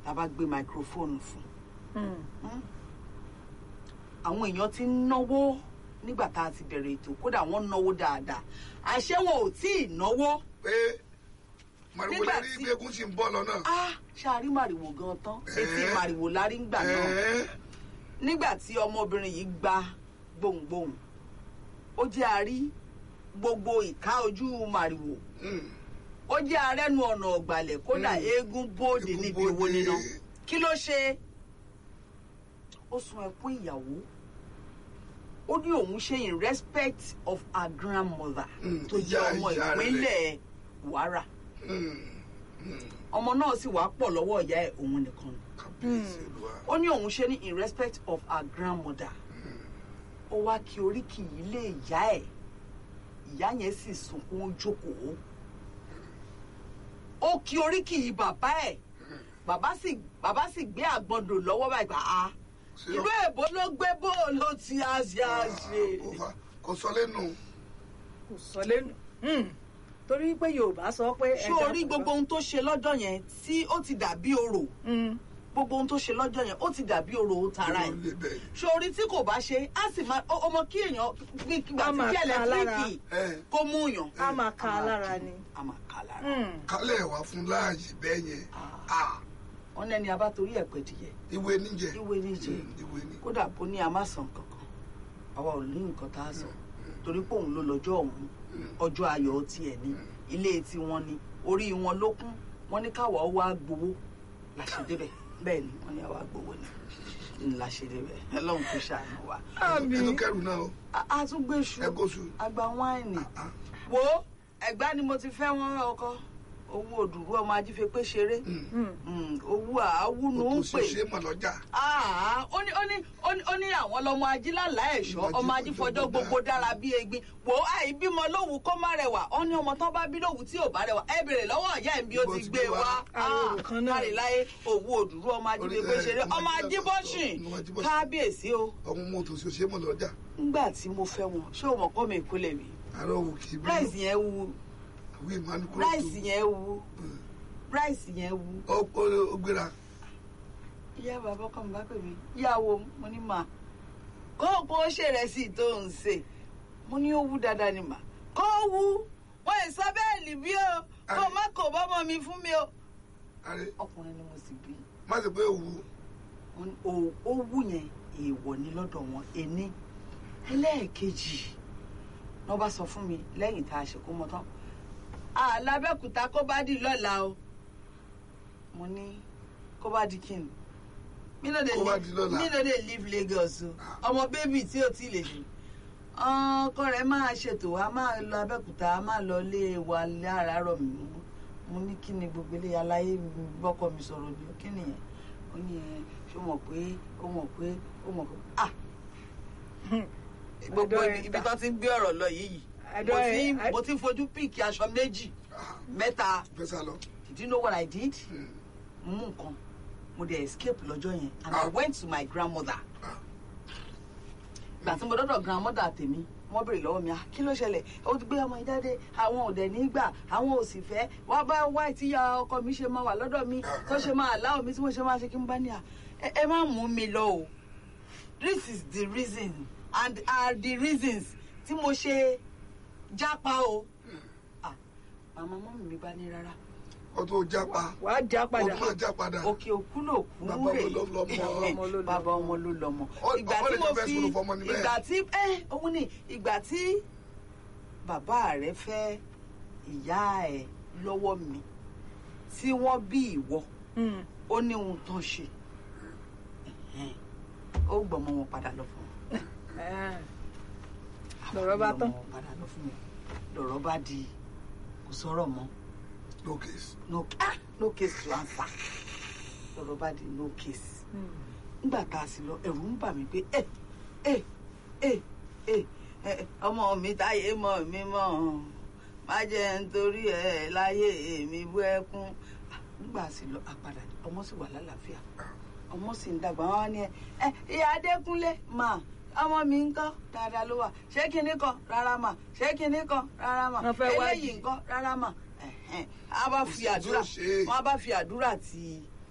la bá gbé máikrófóònù fún Mm. àwọn èèyàn ti ń náwó nígbà tá a ti bẹ̀rẹ̀ ètò kódà wọ́n náwó dáadáa àṣé wọn ò tí ì náwó pé màrìwò Nígbà lérí tí- bí egun sì ń bọ́ lọ náà. á ṣáàrí màrìwò gan tán etí Ẹ̀ẹ́. màrìwò lárí ń gbà náà Ẹ̀ẹ́, nígbà tí ọmọbìnrin yìí gba gbohùngbohùn ó jẹ́ àrí gbogbo ìka ojú màrìwò mm, ó jẹ́ arẹ́nu ọ̀nà ọ̀gbàlẹ̀ kódà Mm. eégún bóde Eégún níbi owó bóde. níná kí ló ṣe ó sun ẹkún ìyàwó ó ní òun ṣe in respect of her grandmother Mm, tó jẹ́ ìyá- ọmọ ìyá rẹ̀. ìpínlẹ̀ Kwara mm, mm, ọmọ náà sì wá pọ̀ lọ́wọ́ ìyá ẹ̀ òun nìkan ni kábíyèsí olúwa. ó ní òun ṣe ní in respect of her grandmother ó wá kí oríkì yìí lé ìyá ẹ̀ ìyá yẹn sì sunkún ó jókòó ó kí oríkì yìí bàbá ẹ̀ bàbá sì bàbá sì gbé àgbọ̀ndò lọ́wọ́ báyìí gbà á Ṣé ìlú èbó ló gbé bó ló ti á ṣe á ṣe kò fa- kò sọ lẹ́nu. kò sọ lẹ́nu Mm. torí pé yorùbá sọ pé. ṣé o rí gbogbo ohun tó ṣe lọ́jọ́ yẹn tí ó ti dàbí orò Mm. gbogbo ohun tó ṣe lọ́jọ́ yẹn ó ti dàbí orò tara ẹ̀ Kí ló lè bẹ́ẹ̀? sórí tí kò bá ṣe á sì máa ó- ọmọ kí èèyàn bí gbà Á tí máa kí ká ẹlẹtíríkì Ẹ, kó mú yàn. a máa ka A máa lára kí- ni. a máa ká lára. Mm. kálẹ̀ wá fún láàyè bẹ́ẹ̀ yẹn. Ah. Ah, wọn ní ẹni abá torí ẹ̀ pẹ́ dìyẹ ìwé níjẹ. ìwé níjẹ Mm, ìwé ní. kódà bó ní a má san kankan àwa ò ní nǹkan tá a sọ torí pé òun ló lọ́jọ́ òun ọjọ́ ayọ̀ tiẹ̀ ní ilé tiwọn ni orí wọn ló kún wọn ní káwa wá gbowó la ṣe débẹ̀ bẹ́ẹ̀ ni wọ́n ní àwa gbowó ni la ṣe débẹ̀ Ọlọ́run kò ṣàánú wa. Àmín. ẹnu kẹrù náà o. A- a tún gbé ṣu ẹ kó su. agba wáìnì Ah, wo ẹgbá ni mo ti fẹ́ wọn ọkọ owó òdùrú ọmọ ajífe pé ṣeré mm. Mm. Mm, owó àáwúnú o ń tó pè ṣe ṣe mọ̀ lọ́jà. Ah, ó ní ó ní ó ní ó ní àwọn lọmọ ajílàlá ẹ̀ṣọ́ ọmọ ajífọjọ́ gbogbo dára bí egbin wò ó àìbímọ lówù kó má rẹwà ó ní ọmọ tán bá bí lówù tí ò bá rẹwà ẹ bèrè lọ́wọ́ ìyá ẹ̀ bí ó ti gbé wá Àròrò kan náà. káríláyé òwú òdùrú ọmọ ajífẹ́ pé ṣeré ọmọ ajíbọ́sìn Ọmọ Ajíbọ́sìn. kábíyèsí o ọmọ mo tó ṣe ṣe mọ̀ lọ́jà. ńgbà tí mo fẹ́ wọn ṣé o mọ̀ kọ́ mi ìkólẹ̀ mi àárọ̀ wò kì í bí. ráìsì yẹn wu àwọn ìmánu kúrò tó. ráìsì yẹn wu ráìsì yẹn wu ó ó- ó gbéra. ìyá bàbá kan bá pè mí ìyàwó mo ní mà kó kó ṣèrẹsì tó ń ṣe mo ní ó wú dáadáa ni mà kó wú wọn ì sọ bẹ́ẹ̀lì bí o kó má kó bọ́mọ mi fún mi o. àrẹ ọkùnrin ni mo sì bí má ṣe pé òwú. Wọ́n ní ó ó wú yẹn èèwọ̀ ni lọ́dọ̀ wọn ẹni ẹlẹ́ẹ̀kejì wọ́n bá sọ fún mi lẹ́yìn tá a ṣe kó mọ tán alábẹ́kúta kó bá di lọ́la o mo ní kó bá di kí ni mi no dey Kó bá live di lọ́la. mi no dey live Lagos o ọmọ bébì tí ò tí lè ṣe ọkọ rẹ̀ máa ṣètò a máa lọ Abẹ́òkúta a máa lọ lé wa láràárọ̀ mi mú mo ní kí ni gbogbo ilé aláyé mi bọ́kọ mi sọ̀rọ̀ ni kí nìyẹn ó ní ẹ ṣó mọ̀ pé ó mọ̀ pé ó mọ̀ pé ah gbogbo Àdó ibi ẹ̀ ibi ta. tó ti ń gbé ọ̀rọ̀ lọ yìí Àdó mo ẹ̀- ti à- mo ti ń fojú píìkì aṣọ méjì Ah, mẹ́ta fẹ́ sá lọ. did you know what I did? Mm. mo mú nǹkan mo dey escape lọ́jọ́ yẹn and I Ah. went to my grandmother Ah. gbà tí mo dọ́dọ̀ grandmother tèmi wọ́n béèrè lọ́wọ́ mi ah kí ló ṣẹlẹ̀ ó ti gbé ọmọ yìí jáde àwọn ò dẹ̀ ní gbà àwọn ò sì fẹ́ wá bá wá tí ya ọkọ mi ṣe máa wà lọ́dọ̀ mi tó ṣe máa láwọn mi tí mo ṣe máa ṣe kí n bá ní à ẹ ẹ má mú mi lọ o this is the reason and are the reasons tí mo ṣe jápa o ah màmá mọ́mì mi bá ní rárá ó tó jápa. wàá já ó padà. tó máa já padà. òkè òkú ló kú Bàbá rè ọmọ ló lọ́mọ. Ọmọ ló lọ́mọ. bàbá ọmọ ló lọ́mọ Ó- ìgbà ó tí lè mo jẹ́ fẹ́ fi sọ̀rọ̀ fọmọ ní bẹ́ẹ̀. ìgbà tí ẹ òun ni ìgbà tí bàbá rẹ fẹ́ ìyá ẹ lọ́wọ́ mi tí wọ́n bí ìwọ Mm. ó ní ohun tó ń ṣe Ẹ̀hẹ́n. ó gbọ́mọ wọn padà lọ fún wọn Ah. Lọ̀rọ̀ bá tán. Ó gbọ́mọ wọn padà lọ fún wọn lọ̀rọ̀ bá di kò sọ̀rọ̀ mọ́ no case. no ah no case to answer lọ̀rọ̀ bá di no case Mm. nígbà tá a sì lọ ẹ̀rù ń bà mí pé ẹ ẹ ẹ ẹ ẹ ọmọ mi táyé mọ̀ mí mọ̀ má jẹ́ nítorí ẹ láyé èmi bú ẹkún nígbà sì lọ àpàdà ọmọ sì wà lálàáfíà ọmọ sì ń dàgbà wọn ní ẹ ẹ ìyá adékúnlé mà ọmọ mi ń kọ́ dáadáa ló wà ṣé kinní kan rárá mà ṣé kinní kan rárá mà Wọ́n fẹ́ eléyìí wádìí. nǹkan rárá mà ẹ̀hẹ́n. a bá fi Kò sí tí ó àdúrà ṣe. wọn a bá fi àdúrà ti